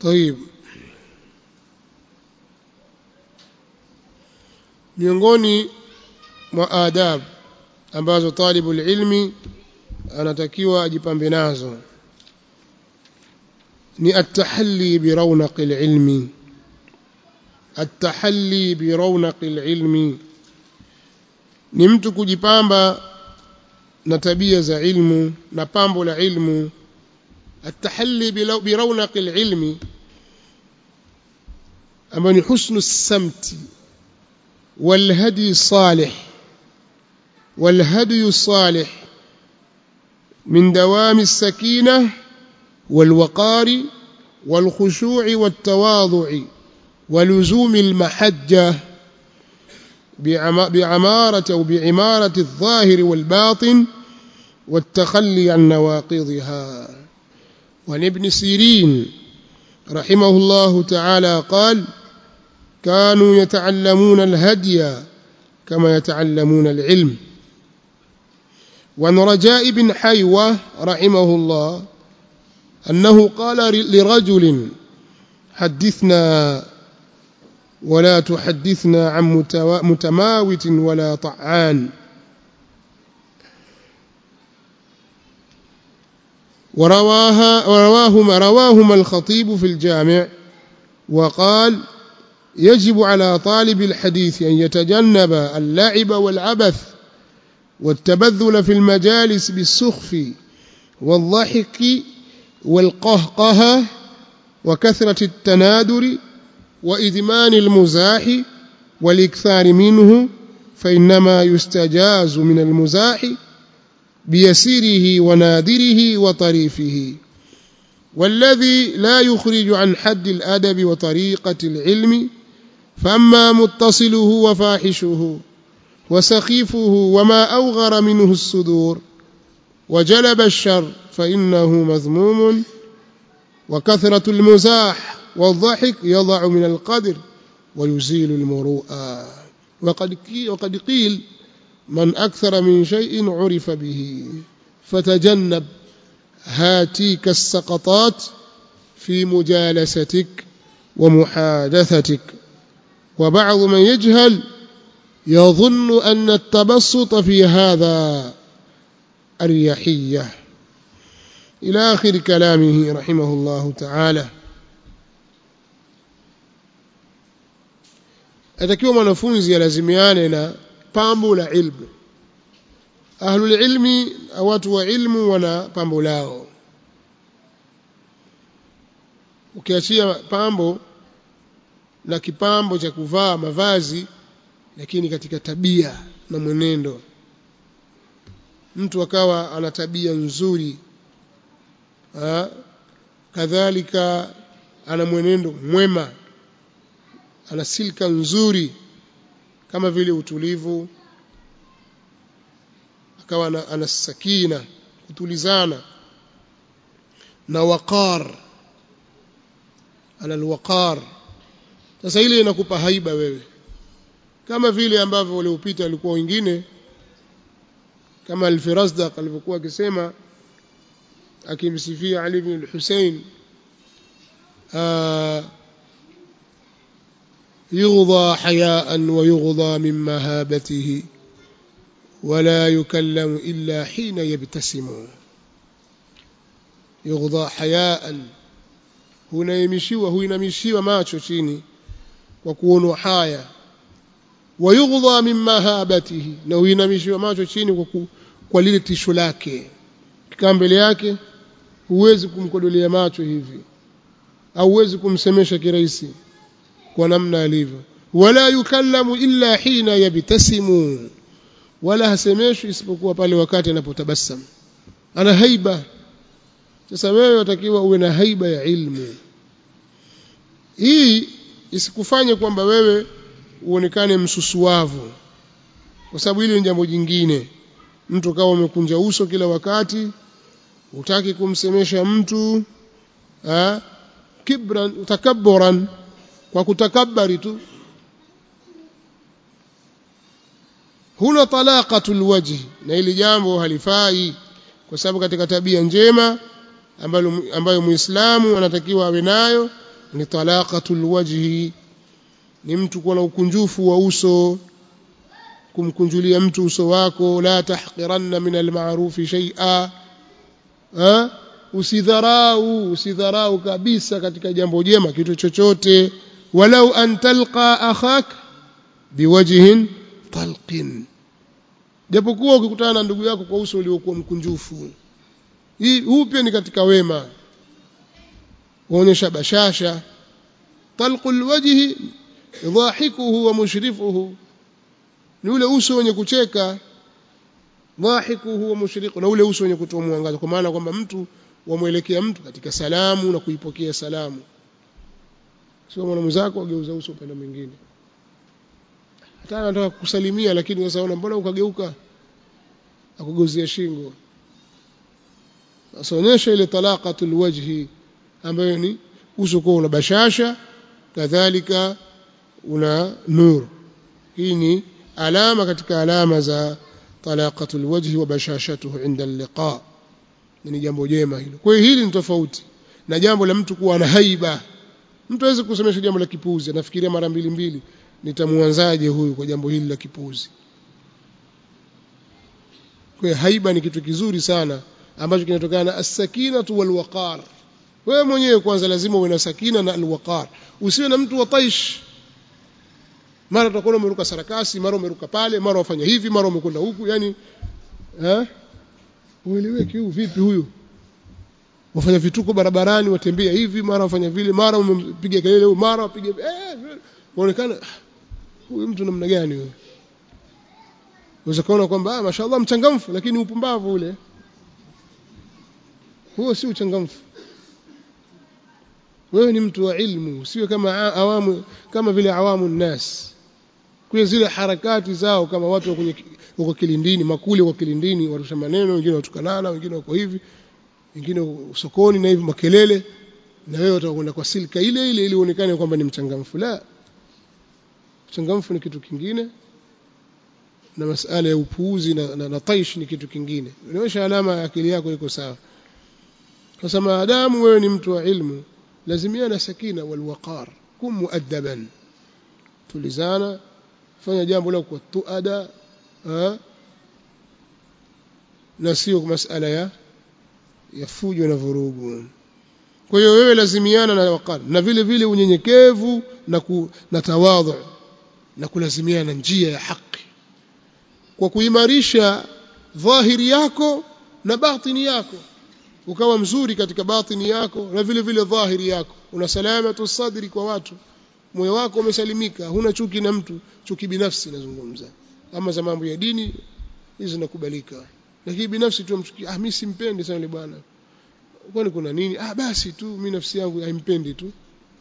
طيب miongoni mwa adab ambazo talibul ilmi anatakiwa ajipambe nazo ni at-tahalli bi rawnaqil ilmi at-tahalli bi rawnaqil ilmi ni mtu kujipamba na tabia za ilmu na pambo la ilmu at-tahalli bi rawnaqil ilmi ambayo ni husnu samti والهدي الصالح والهدي الصالح من دوام السكينة والوقار والخشوع والتواضع ولزوم المحجة بعمارة أو بعمارة الظاهر والباطن والتخلي عن نواقضها وعن ابن سيرين رحمه الله تعالى قال كانوا يتعلمون الهدي كما يتعلمون العلم وعن رجاء بن حيوة رحمه الله أنه قال لرجل حدثنا ولا تحدثنا عن متماوت ولا طعان ورواها ورواهما رواهما الخطيب في الجامع وقال يجب على طالب الحديث أن يتجنب اللعب والعبث والتبذل في المجالس بالسخف والضحك والقهقه وكثرة التنادر وإدمان المزاح والإكثار منه فإنما يستجاز من المزاح بيسيره ونادره وطريفه والذي لا يخرج عن حد الأدب وطريقة العلم فأما متصله وفاحشه وسخيفه وما أوغر منه الصدور وجلب الشر فإنه مذموم وكثرة المزاح والضحك يضع من القدر ويزيل المروءة وقد وقد قيل من أكثر من شيء عرف به فتجنب هاتيك السقطات في مجالستك ومحادثتك وبعض من يجهل يظن أن التبسط في هذا الريحية إلى آخر كلامه رحمه الله تعالى atakiwa mwanafunzi alazimiane na pambo la ilmu ahlul ilmi watu wa ilmu wana pambo lao ukiachia pambo la kipambo cha kuvaa mavazi lakini katika tabia na mwenendo mtu akawa ana tabia nzuri ha? kadhalika ana mwenendo mwema ana silka nzuri kama vile utulivu akawa ana, ana sakina kutulizana na waqar ana alwaqar sasa ile inakupa haiba wewe kama vile ambavyo waliopita walikuwa wengine kama al-Firazdaq alivyokuwa akisema akimsifia Ali ibn al-Hussein يغضى حياء ويغضى من مهابته ولا يكلم إلا حين يبتسم يغضى حياء hunaimishiwa huinamishiwa macho chini kwa kuonwa haya wayughdha min mahabatihi na huinamishiwa macho chini kwa, ku, kwa lile tisho lake kikaa mbele yake huwezi kumkodolea macho hivi au huwezi kumsemesha kirahisi kwa namna alivyo wala yukallamu illa hina yabtasimu wala hasemeshwi isipokuwa pale wakati anapotabasamu ana haiba sasa wewe watakiwa uwe na haiba ya ilmu hii isikufanye kwamba wewe uonekane msusuavu kwa sababu hili ni jambo jingine mtu kawa umekunja uso kila wakati utaki kumsemesha mtu ha? kibran takabburan kwa kutakabari tu huna talaqatul wajhi na hili jambo halifai kwa sababu katika tabia njema ambayo ambayo muislamu anatakiwa awe nayo ni talaqatul wajhi ni mtu kuwa na ukunjufu wa uso kumkunjulia mtu uso wako la tahqiranna min alma'rufi shay'a ha usidharau usidharau kabisa katika jambo jema kitu chochote walau an talqa akhak biwajhin talqin japokuwa ukikutana na ndugu yako kwa uso uliokuwa mkunjufu hii huu pia ni katika wema waonyesha bashasha talqul wajhi dhahikuhu wa mushrifuhu ni ule uso wenye kucheka dhahikuhu wa mushriku na ule uso wenye kutoa mwangaza kwa maana kwamba mtu wamwelekea mtu katika salamu na kuipokea salamu sio mwana mwenzako ageuza uso upande mwingine hata anataka kukusalimia lakini sasa ona mbona ukageuka akugeuzia shingo sasa onyesha ile talaqatul wajhi ambayo ni uso kwa una bashasha kadhalika una nur hii ni alama katika alama za talaqatul wajhi wa bashashatuhu inda liqa ni jambo jema hilo kwa hiyo hili ni tofauti na jambo la mtu kuwa na haiba mtu aweze kusemesha jambo la kipuuzi anafikiria mara mbili mbili nitamuanzaje huyu kwa jambo hili la kipuuzi kwa hiyo haiba ni kitu kizuri sana ambacho kinatokana na as-sakinatu wal waqar wewe mwenyewe kwanza lazima uwe na sakina na al-waqar usiwe na mtu wa taish mara utakuwa umeruka sarakasi mara umeruka pale mara wafanya hivi mara umekwenda huku yani eh ueleweke huyu vipi huyu wafanya vituko barabarani watembea hivi mara wafanya vile mara umempiga kelele huyu mara wapige eh unaonekana huyu mtu namna gani huyu unaweza kuona kwamba ah mashaallah mchangamfu lakini upumbavu ule huo si uchangamfu wewe ni mtu wa ilmu sio kama awamu kama vile awamu nnas kwa zile harakati zao kama watu wa kwenye wako kilindini makule kwa kilindini warusha maneno wengine watukanana wengine wako hivi wengine sokoni na hivi makelele na wewe utakwenda kwa silka ile ile ili uonekane kwamba ni mchangamfu la mchangamfu ni kitu kingine na masala ya upuuzi na, na, na taish ni kitu kingine inaonyesha alama ya akili yako iko sawa sasa maadamu wewe ni mtu wa ilmu lazimia na sakina wal waqar kum muaddaban tulizana fanya jambo lako kwa tuada na sio masala ya ya fujo na vurugu kwa hiyo wewe lazimiana na waqar na vile vile unyenyekevu na ku, na tawadhu na kulazimiana na njia ya haki kwa kuimarisha dhahiri yako na batini yako ukawa mzuri katika batini yako na vile vile dhahiri yako una salamatu sadri kwa watu moyo wako umesalimika huna chuki na mtu chuki binafsi nazungumza ama za mambo ya dini hizo zinakubalika lakini binafsi tu mchuki ah mimi simpendi sana yule bwana kwani kuna nini ah basi tu mimi nafsi yangu haimpendi tu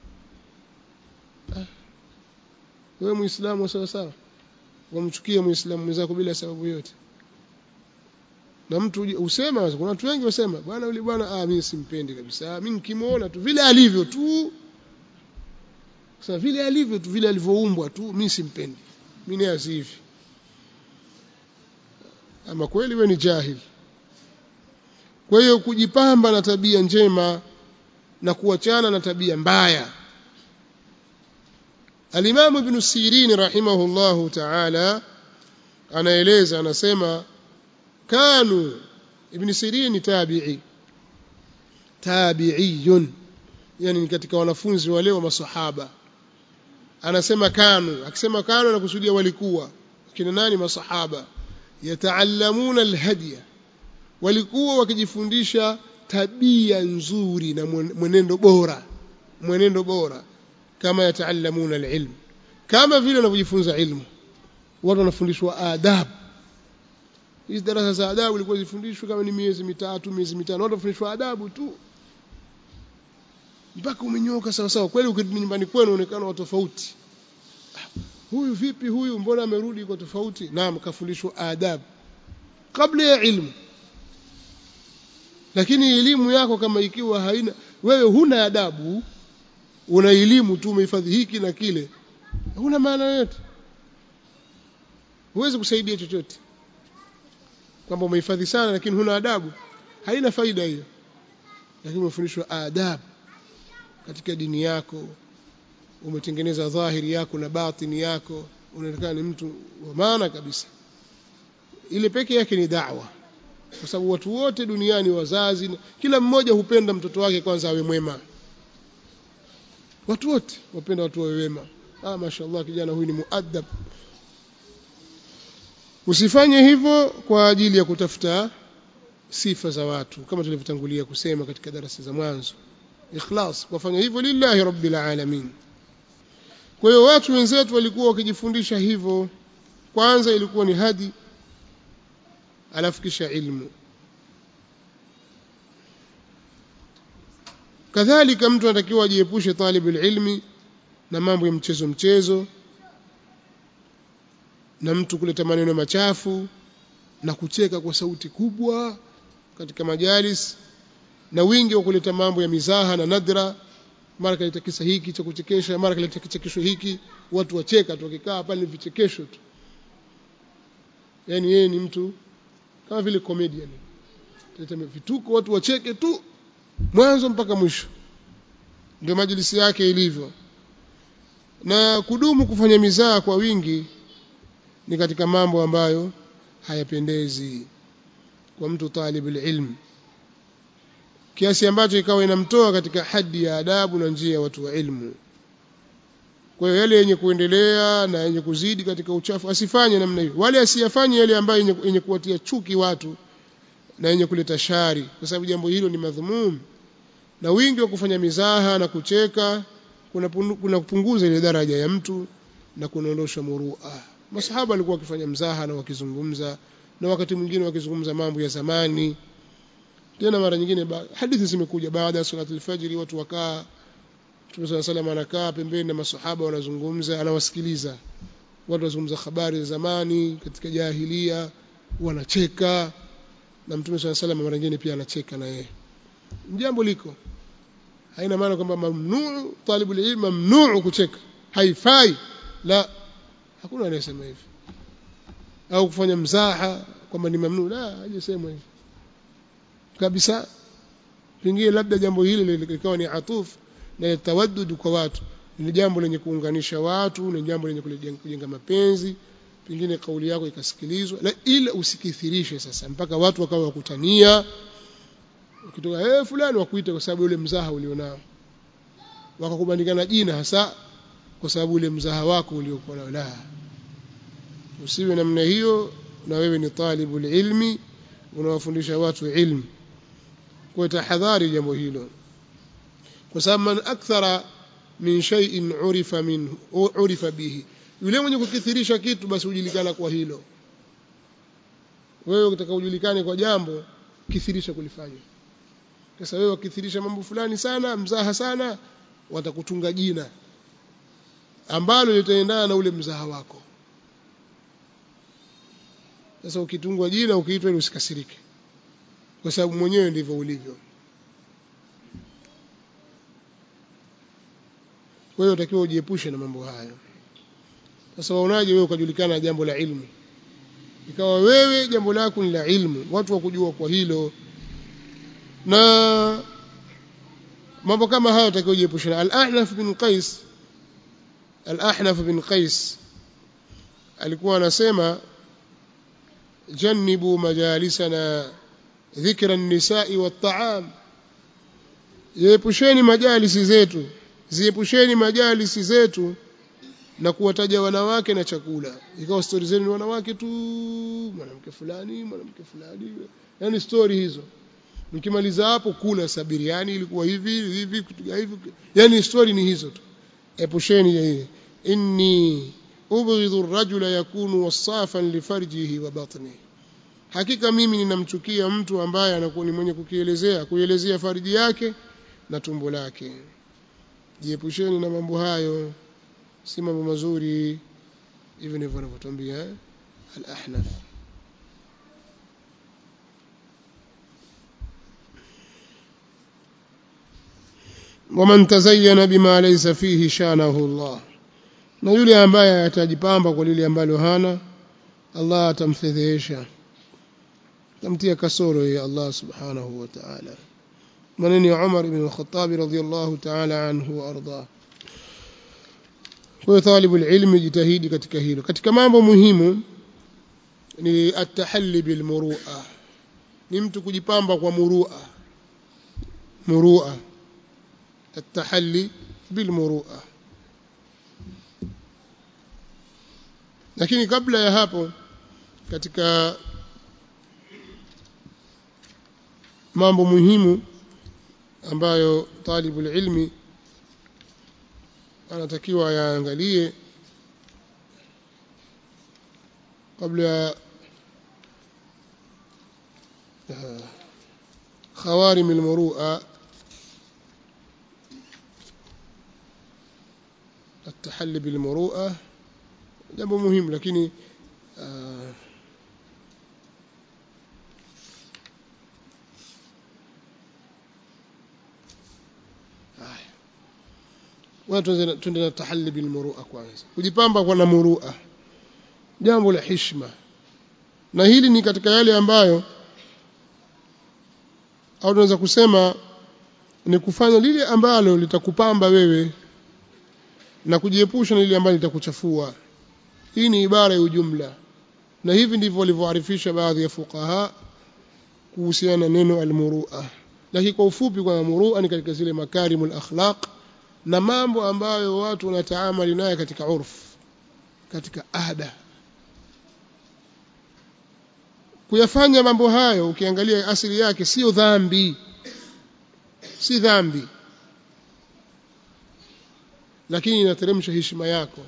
ah wewe muislamu sawa sawa wamchukie muislamu mwenzako bila sababu yote na mtu usema kuna watu wengi wasema bwana yule bwana ah mimi simpendi kabisa mimi nikimuona tu vile alivyo tu sasa vile alivyo tu vile alivyoumbwa tu mimi simpendi mimi ni hivi ama kweli wewe ni jahil kwa hiyo kujipamba na tabia njema na kuachana na tabia mbaya Al-Imam Ibn Sirin rahimahullahu ta'ala anaeleza anasema kanu Ibn Sirin tabi'i tabi'iyun yani katika wanafunzi wale wa masahaba anasema kanu akisema kanu anakusudia walikuwa kina nani masahaba yataallamuna alhadiya walikuwa wakijifundisha tabia nzuri na mwenendo bora mwenendo bora kama yataallamuna alilm kama vile wanavyojifunza ilmu watu wanafundishwa adabu hizi darasa za adabu ilikuwa zifundishwe kama ni miezi mitatu miezi mitano watu wanafundishwa adabu tu mpaka umenyoka sawa sawa kweli ukirudi nyumbani kwenu unaonekana wa tofauti huyu vipi huyu mbona amerudi kwa tofauti naam kafundishwa adabu kabla ya ilmu lakini elimu yako kama ikiwa haina wewe huna adabu una elimu tu umehifadhi hiki na kile huna maana yote huwezi kusaidia chochote kwamba umehifadhi sana lakini huna adabu haina faida hiyo lakini umefundishwa adabu katika dini yako umetengeneza dhahiri yako na batini yako unaonekana ni mtu wa maana kabisa ile peke yake ni da'wa kwa sababu watu wote duniani wazazi kila mmoja hupenda mtoto wake kwanza awe mwema watu wote wapenda watu wawe wema ah mashaallah kijana huyu ni muadab usifanye hivyo kwa ajili ya kutafuta sifa za watu kama tulivyotangulia kusema katika darasa za mwanzo ikhlas wafanya hivyo lillahi rabbil alamin kwa hiyo watu wenzetu walikuwa wakijifundisha hivyo kwanza ilikuwa ni hadi alafu kisha ilmu kadhalika mtu anatakiwa ajiepushe talibul ilmi na mambo ya mchezo mchezo na mtu kuleta maneno machafu na kucheka kwa sauti kubwa katika majalis na wingi wa kuleta mambo ya mizaha na nadra mara kaleta kisa hiki cha kuchekesha mara kaleta kichekesho hiki watu wacheka tu wakikaa pale ni vichekesho tu yani yeye ni mtu kama vile comedian kuleta vituko watu wacheke tu mwanzo mpaka mwisho ndio majlisi yake ilivyo na kudumu kufanya mizaha kwa wingi ni katika mambo ambayo hayapendezi kwa mtu talibul ilm kiasi ambacho ikawa inamtoa katika hadi ya adabu na njia ya watu wa ilmu kwa hiyo yale yenye kuendelea na yenye kuzidi katika uchafu asifanye namna hiyo wale asiyafanye yale ambayo yenye kuwatia chuki watu na yenye kuleta shari kwa sababu jambo hilo ni madhumum na wingi wa kufanya mizaha na kucheka kuna kuna kupunguza ile daraja ya mtu na kunaondosha murua masahaba walikuwa wakifanya mzaha na wakizungumza na wakati mwingine wakizungumza mambo ya zamani tena mara nyingine hadithi zimekuja baada ya salatu alfajiri watu wakaa Mtume صلى الله عليه anakaa pembeni na masahaba wanazungumza anawasikiliza watu wazungumza habari za zamani katika jahilia wanacheka na Mtume صلى الله عليه mara nyingine pia anacheka na yeye jambo liko haina maana kwamba mamnuu talibul ilm mamnuu kucheka haifai la hakuna anayesema hivi au kufanya mzaha kwamba ni mamnuu la hajasema hivi kabisa pengine labda jambo hili likawa ni atuf na tawaddud kwa watu ni jambo lenye kuunganisha watu ni jambo lenye kujenga mapenzi pengine kauli yako ikasikilizwa la ila usikithirishe sasa mpaka watu wakawa wakutania ukitoka eh fulani wakuita kwa sababu ule mzaha ulionao wakakubandikana jina hasa kwa sababu ule mzaha wako uliokuwa nao la usiwe namna hiyo na wewe ni talibul ilmi unawafundisha watu ilmu kwa tahadhari jambo hilo kwa sababu man akthara min shay'in urifa minhu urifa bihi yule mwenye kukithirisha kitu basi hujulikana kwa hilo wewe ukitaka ujulikane kwa jambo kithirisha kulifanya sasa wewe ukithirisha mambo fulani sana mzaha sana watakutunga jina ambalo litaendana na ule mzaha wako sasa ukitungwa jina ukiitwa ili usikasirike kwa sababu mwenyewe ndivyo ulivyo kwa hiyo utakiwa ujiepushe na mambo hayo sasa waonaje wewe ukajulikana jambo la ilmu ikawa wewe jambo lako ni la ilmu watu wakujua kwa hilo na mambo kama hayo utakiwa ujiepushe na al-Ahnaf bin Qais al-Ahnaf bin Qais alikuwa anasema jannibu majalisana dhikra an-nisa'i wat-ta'am ziepusheni majalisi zetu ziepusheni majalisi zetu na kuwataja wanawake na chakula ikawa stori zenu ni wanawake tu mwanamke fulani mwanamke fulani yani stori hizo mkimaliza hapo kula sabiriani ilikuwa hivi hivi kutuga hivi yani stori ni hizo tu epusheni hii inni ubghidhu ar-rajula yakunu wasafan li farjihi wa batnihi hakika mimi ninamchukia mtu ambaye anakuwa ni mwenye kukielezea kuelezea farji yake na tumbo lake jiepusheni na mambo hayo si mambo mazuri hivi ndivyo wanavyotuambia al-ahnaf ومن تزين بما ليس فيه شانه الله na yule ambaye atajipamba kwa lile ambalo hana Allah atamfedhesha tamtia kasoro ya Allah subhanahu wa ta'ala maneno ya Umar ibn al-Khattab radhiyallahu ta'ala anhu wa arda kwa talibu ilmi jitahidi katika hilo katika mambo muhimu ni at-tahalli bil muru'a ni mtu kujipamba kwa murua murua at-tahalli bil murua lakini kabla ya hapo katika mambo muhimu ambayo talibul ilmi anatakiwa yaangalie kabla ya خوارم المروءة التحلي بالمروءة jambo muhimu lakini uh, watu tuende na tahalli bil murua kwanza kujipamba kwa na murua jambo la heshima na hili ni katika yale ambayo au tunaweza kusema ni kufanya lile ambalo litakupamba wewe na kujiepusha na lile ambalo litakuchafua hii ni ibara ya ujumla na hivi ndivyo walivyoarifisha baadhi ya fuqaha kuhusiana na neno almurua lakini kwa ufupi kwa murua ni katika zile makarimul akhlaq na mambo ambayo watu wanataamali naye katika urf katika ada kuyafanya mambo hayo ukiangalia asili yake sio dhambi si dhambi lakini inateremsha heshima yako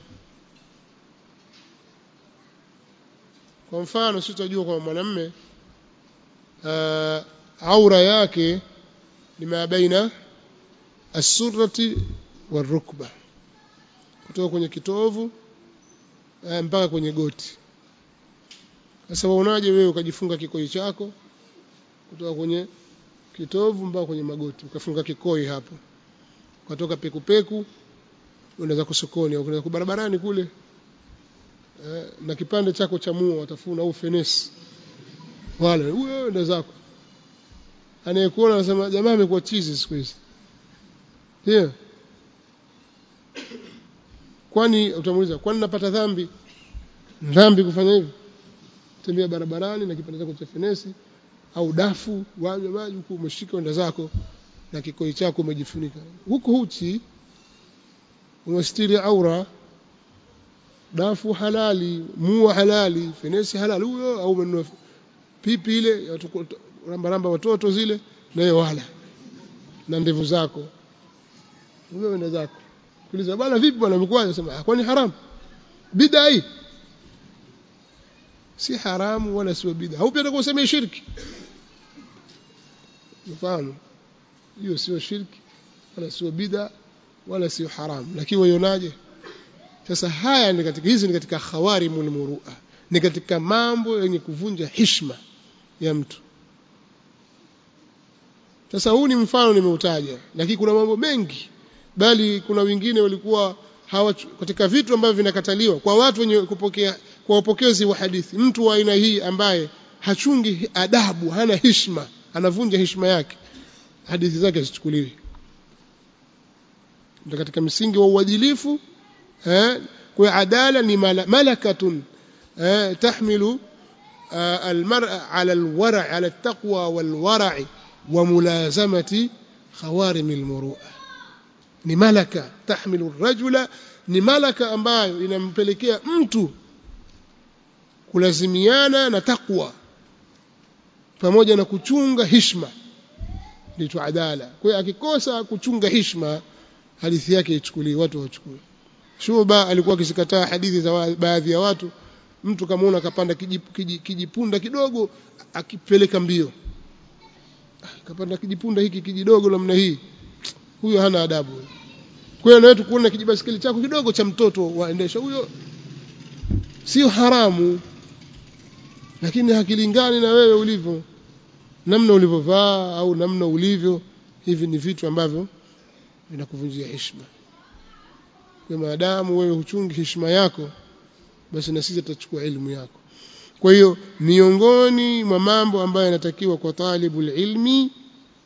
kwa mfano si tutajua kwa mwanamme uh, aura yake ni ma baina as-surrati warukba kutoka kwenye kitovu uh, mpaka kwenye goti sasa waonaje wewe ukajifunga kikoi chako kutoka kwenye kitovu mpaka kwenye magoti ukafunga kikoi hapo ukatoka pekupeku unaweza kusokoni au unaweza barabarani kule eh, na kipande chako cha mua watafuna au fenesi wale huyo enda zako anayekuona anasema jamaa amekuwa chizi siku hizi ndio kwani utamuuliza kwani napata dhambi dhambi kufanya hivi tembea barabarani na kipande chako cha fenesi au dafu wanywa maji huku umeshika enda zako na kikoi chako umejifunika huko huchi umestiri aura dafu halali mua halali fenesi halali huyo au umenunua pipi ile rambaramba watoto zile nayo wala na ndevu zako huyo enda zako kuuliza bwana vipi bwana mkwaje sema kwani haramu bid'a hii si haramu wala sio bid'a au pia kusema shirki mfahamu hiyo sio shirki wala sio bid'a wala sio haramu lakini waionaje sasa haya ni katika hizi ni katika khawarimul murua ni katika mambo yenye kuvunja heshima ya mtu sasa huu ni mfano nimeutaja lakini kuna mambo mengi bali kuna wengine walikuwa hawa katika vitu ambavyo vinakataliwa kwa watu wenye kupokea kwa wapokezi wa hadithi mtu wa aina hii ambaye hachungi adabu hana heshima anavunja heshima yake hadithi zake zichukuliwi ndio katika msingi wa uadilifu eh kwa adala ni malakatun eh tahmilu almar'a ala alwara' ala altaqwa walwara' wa mulazamati khawarim almuru'a ni malaka tahmilu arrajula ni malaka ambayo inampelekea mtu kulazimiana na takwa pamoja na kuchunga hishma ndicho adala kwa hiyo akikosa kuchunga hishma hadithi yake ichukuliwe watu wachukue Shuba alikuwa akizikataa hadithi za baadhi ya watu mtu kamaona akapanda kijipunda kidogo akipeleka mbio akapanda kijipunda hiki kijidogo namna hii huyo hana adabu kwa hiyo nawe tukuona kijibasikeli chako kidogo cha mtoto waendesha huyo sio haramu lakini hakilingani na wewe ulivyo namna ulivyovaa au namna ulivyo hivi ni vitu ambavyo vinakuvunjia heshima kwa maadamu wewe huchungi heshima yako basi na sisi tutachukua elimu yako kwa hiyo miongoni mwa mambo ambayo yanatakiwa kwa talibul ilmi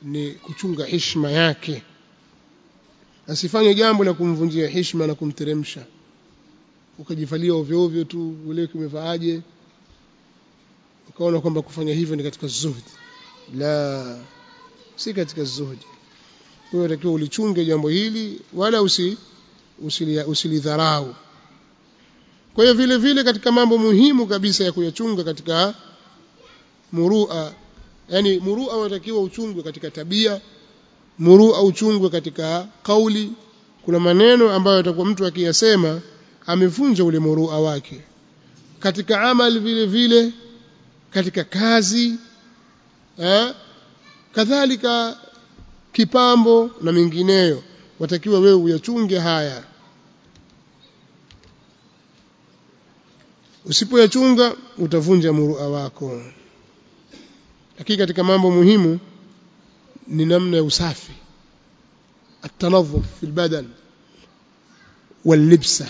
ni kuchunga heshima yake asifanye jambo la kumvunjia heshima na kumteremsha ukajivalia ovyo ovyo tu ule kimevaaje ukaona kwamba kufanya hivyo ni katika zuhdi la si katika zuhdi kwa hiyo takiwa ulichunge jambo hili wala usi usilidharau kwa hiyo vile vile katika mambo muhimu kabisa ya kuyachunga katika murua yani murua unatakiwa uchungwe katika tabia murua uchungwe katika kauli kuna maneno ambayo atakuwa mtu akiyasema amevunja ule murua wake katika amali vile vile katika kazi eh, kadhalika kipambo na mengineyo watakiwa wewe uyachunge haya usipoyachunga utavunja murua wako lakini katika mambo muhimu ni namna ya usafi التنظف في البدن واللبسه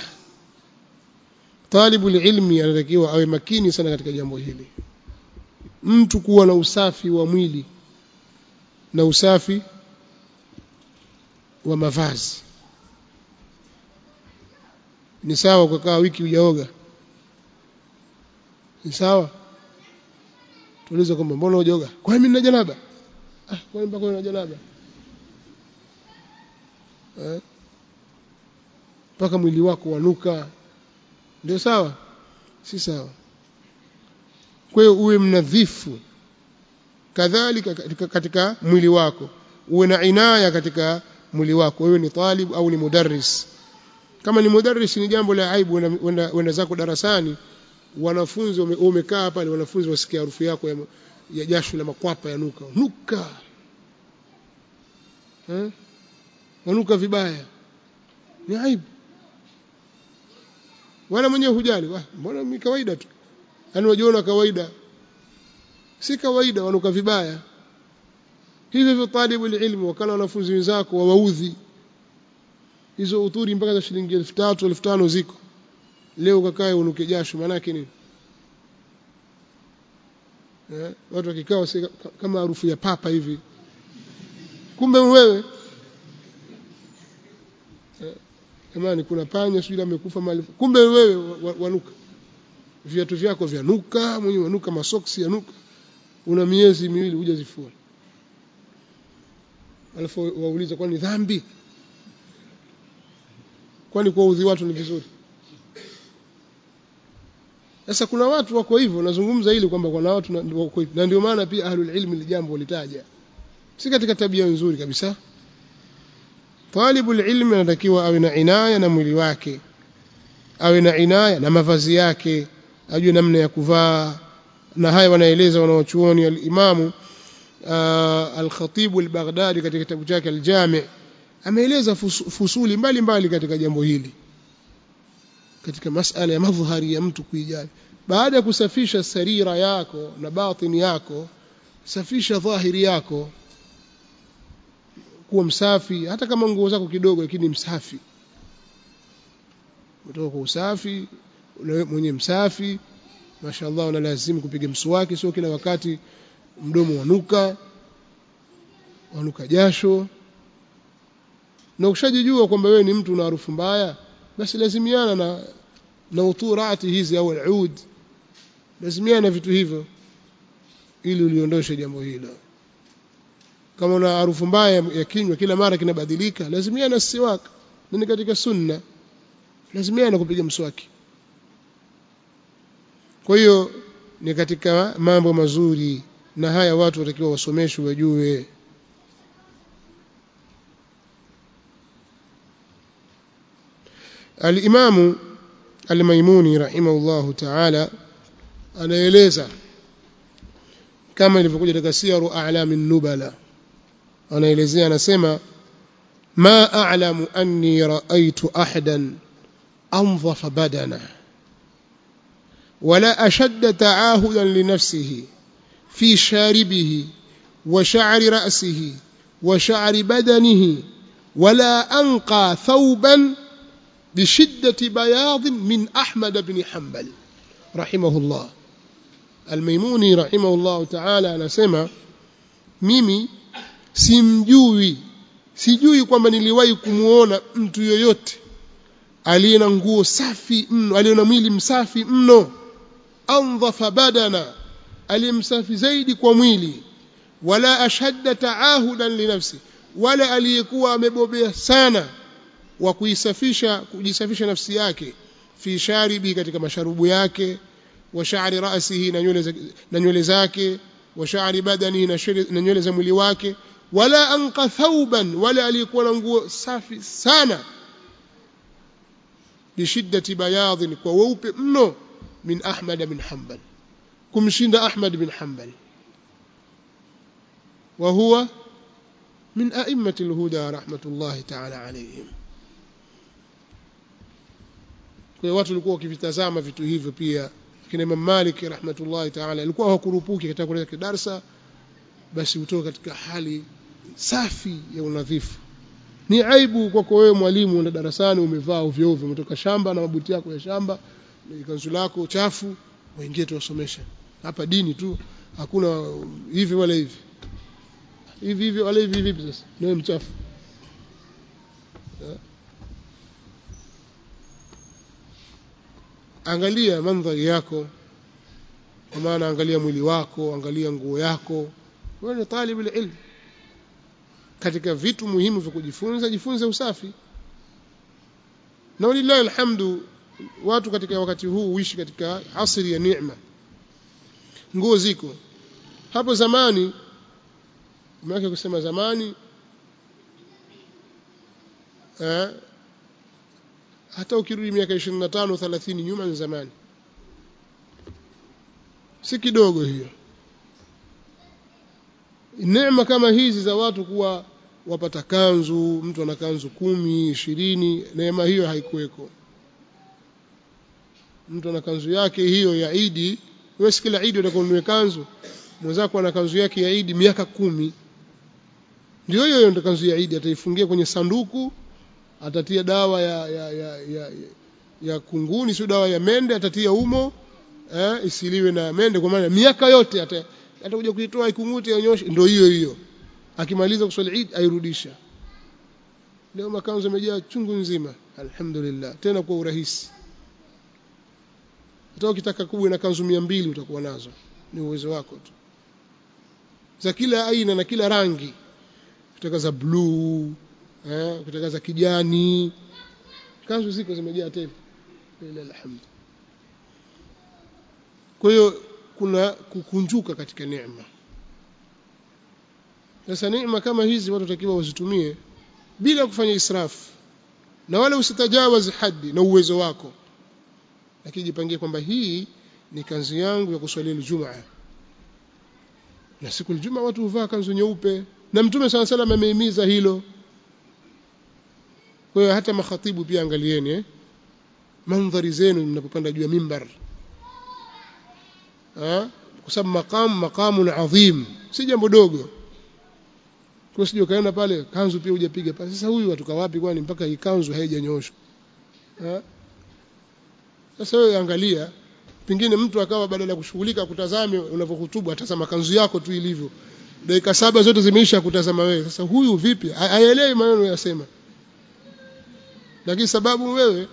طالب العلم anatakiwa awe makini sana katika jambo hili mtu kuwa na usafi wa mwili na usafi wa mavazi ni sawa kukaa wiki hujaoga ni sawa tuulize kwamba mbona hujaoga kwa mimi nina janaba ah kwa nini mpaka una janaba eh mpaka mwili wako wanuka ndio sawa si sawa kwa hiyo uwe mnadhifu kadhalika katika, katika mwili wako uwe na inaya katika mwili wako wewe ni talib au ni mudarris kama ni mudarris ni jambo la aibu wenda zako darasani wanafunzi umekaa pale wanafunzi wasikia harufu yako ya, ya jasho la makwapa ya nuka nuka eh wanuka vibaya ni aibu wala mwenyewe hujali mbona mimi kawaida tu yani unajiona kawaida si kawaida wanuka vibaya hivyo hivyo talibu ilmu wakala wanafunzi wenzako wawaudhi hizo udhuri mpaka za shilingi 3000 1500 ziko leo ukakae unuke jasho maana yake nini eh watu wakikaa kama harufu ya papa hivi kumbe wewe eh, jamani kuna panya sio amekufa mali kumbe wewe wanuka viatu vyako vyanuka mwenyewe wanuka masoksi yanuka una miezi miwili hujazifua alafu wauliza kwani dhambi kwani kuwaudhi watu ni vizuri sasa kuna watu wako hivyo nazungumza ili kwamba kuna watu wako hivyo na ndio maana pia ahlul ilmi ni jambo litaja si katika tabia nzuri kabisa talibul ilmi anatakiwa awe na inaya na mwili wake awe na inaya na mavazi yake ajue namna ya kuvaa na haya wanaeleza wanaochuoni al-Imamu al-Khatib al-Baghdadi katika kitabu chake al-Jami' ameeleza fusuli mbalimbali mbali katika jambo hili katika masala ya madhhari ya mtu kuijali baada ya kusafisha sarira yako na batini yako safisha dhahiri yako kuwa msafi hata kama nguo zako kidogo lakini msafi kutoka kwa usafi mwenye msafi mashaallah una lazimu kupiga mswaki sio kila wakati mdomo wanuka wanuka jasho na ukishajijua kwamba wewe ni mtu una harufu mbaya basi lazimiana na na uturati hizi au al-ud lazimiana vitu hivyo ili uliondoshe jambo hilo kama una harufu mbaya ya kinywa kila mara kinabadilika lazimiana siwak ni katika sunna lazimiana kupiga mswaki kwa hiyo ni katika mambo mazuri na haya watu watakiwa wasomeshwe wajue Al-Imamu Al-Maimuni rahimahullahu ta'ala anaeleza kama ilivyokuja katika Siyaru A'lamin Nubala anaelezea anasema ma a'lamu anni ra'aytu ahadan anzafa badana ولا أشد تعاهدا لنفسه في شاربه وشعر رأسه وشعر بدنه ولا أنقى ثوبا بشدة بياض من أحمد بن حنبل رحمه الله الميموني رحمه الله تعالى anasema mimi simjui sijui kwamba niliwahi kumuona mtu yoyote aliye na nguo safi mno aliye na mwili msafi mno andhafa badana aliyemsafi zaidi kwa mwili wala ashadda taahudan linafsi wala aliyekuwa amebobea sana wa kuisafisha kujisafisha nafsi yake fi sharibi katika masharubu yake wa sha'ri ra'sihi na nywele na nywele zake wa sha'ri badanihi na nywele za mwili wake wala anqa thawban wala aliyekuwa na nguo safi sana bishiddati bayadhin kwa weupe mno min Ahmad bin Hanbal kumshinda Ahmad bin Hanbal wa huwa min a'immati al-huda rahmatullahi ta'ala alayhim kwa watu walikuwa wakivitazama vitu hivyo pia kina Imam Malik rahmatullahi ta'ala alikuwa hakurupuki katika kuleta darasa basi utoka katika hali safi ya unadhifu ni aibu kwako wewe mwalimu una darasani umevaa ovyo ovyo umetoka shamba na mabuti yako ya shamba na kanzu lako chafu waingie tuwasomesha hapa dini tu hakuna hivi wala hivi hivi hivi wala hivi vipi sasa nawe mchafu angalia mandhari yako kwa maana angalia mwili wako angalia nguo yako wewe ni talib ilm katika vitu muhimu vya kujifunza jifunze usafi na walillahi alhamdu watu katika wakati huu uishi katika asri ya neema nguo ziko hapo zamani maana kusema zamani eh, hata ukirudi miaka 25 30 nyuma ni zamani si kidogo hiyo neema kama hizi za watu kuwa wapata kanzu mtu ana kanzu kumi ishirini neema hiyo haikuweko mtu ana kanzu yake hiyo ya Idi wewe kila Idi utakununua kanzu mwenzako ana kanzu yake ya Idi miaka kumi ndio hiyo ndio kanzu ya Idi ataifungia kwenye sanduku atatia dawa ya ya ya, ya, ya kunguni sio dawa ya mende atatia umo eh, isiliwe na mende kwa maana miaka yote ata atakuja kuitoa ikungute anyoshe ndio hiyo hiyo akimaliza kuswali Eid airudisha leo makanzu yamejaa chungu nzima alhamdulillah tena kwa urahisi hata ukitaka kubwa na kanzu mbili utakuwa nazo ni uwezo wako tu za kila aina na kila rangi kutaka za bluu eh kutaka za kijani kanzu ziko zimejaa tele alhamdulillah kwa hiyo kuna kukunjuka katika neema sasa neema kama hizi watu takiwa wazitumie bila kufanya israfu na wala usitajawazi hadi na uwezo wako lakini jipangie kwamba hii ni kanzu yangu ya kuswalia Ijumaa na siku Ijumaa watu huvaa kanzu nyeupe na mtume sana salam amehimiza hilo kwa hiyo hata makhatibu pia angalieni eh mandhari zenu mnapopanda juu ya mimbar kwa sababu maqam maqamun adhim si jambo dogo kwa sije ukaenda pale kanzu pia hujapiga pale sasa huyu atoka wapi kwani mpaka hii kanzu haijanyoshwa sasa wewe angalia pengine mtu akawa badala ya kushughulika kutazame unavyohutubu atazama kanzu yako tu ilivyo dakika saba zote zimeisha kutazama wewe sasa huyu vipi haelewi maneno yasema lakini sababu wewe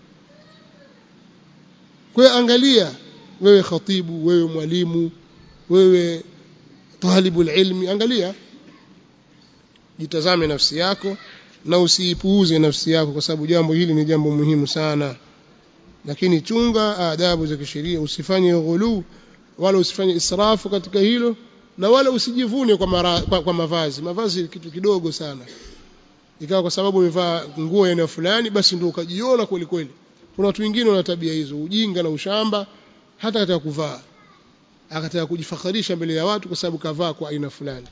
kwa angalia wewe khatibu wewe mwalimu wewe talibul ilmi angalia jitazame nafsi yako na usiipuuze nafsi yako kwa sababu jambo hili ni jambo muhimu sana lakini chunga adabu za kisheria usifanye ghulu wala usifanye israfu katika hilo na wala usijivune kwa, mara, kwa, kwa mavazi mavazi kitu kidogo sana ikawa kwa sababu umevaa nguo ya eneo fulani basi ndio ukajiona kweli kweli kuna watu wengine wana tabia hizo ujinga na ushamba hata katika kuvaa akataka kujifakharisha mbele ya watu kwa sababu kavaa kwa aina fulani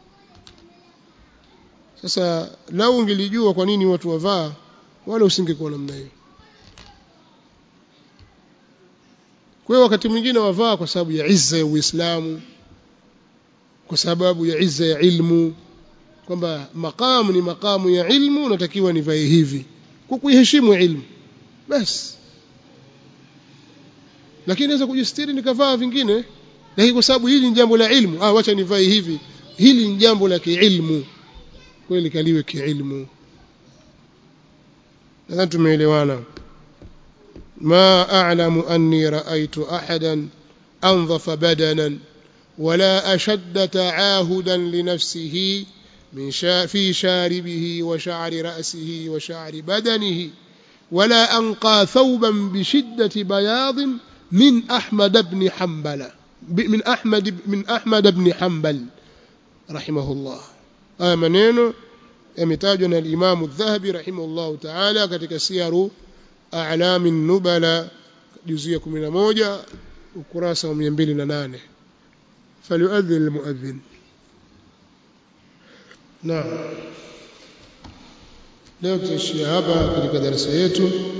sasa lau ungelijua kwa nini watu wavaa wala usingekuwa namna hiyo kwa hiyo wakati mwingine wavaa kwa sababu ya izza ya Uislamu kwa sababu ya izza ya ilmu kwamba makamu ni makamu ya ilmu natakiwa nivae hivi kwa kuiheshimu ilmu basi lakini naweza kujistiri nikavaa vingine lakini kwa sababu hili ni jambo la ilmu ah wacha nivae hivi hili ni jambo la kiilmu kweli kaliwe kiilmu nadhani tumeelewana ما أعلم أني رأيت أحدا أنظف بدنا ولا أشد تعاهدا لنفسه من شا في شاربه وشعر رأسه وشعر بدنه ولا أنقى ثوبا بشدة بياض من أحمد بن حنبل من أحمد من أحمد بن حنبل رحمه الله آه منين يمتاجنا الإمام الذهبي رحمه الله تعالى katika siyaru أعلام النبلاء جزية 11 ukurasa wa 208 فليؤذن المؤذن نعم leo tutaishia hapa katika darasa yetu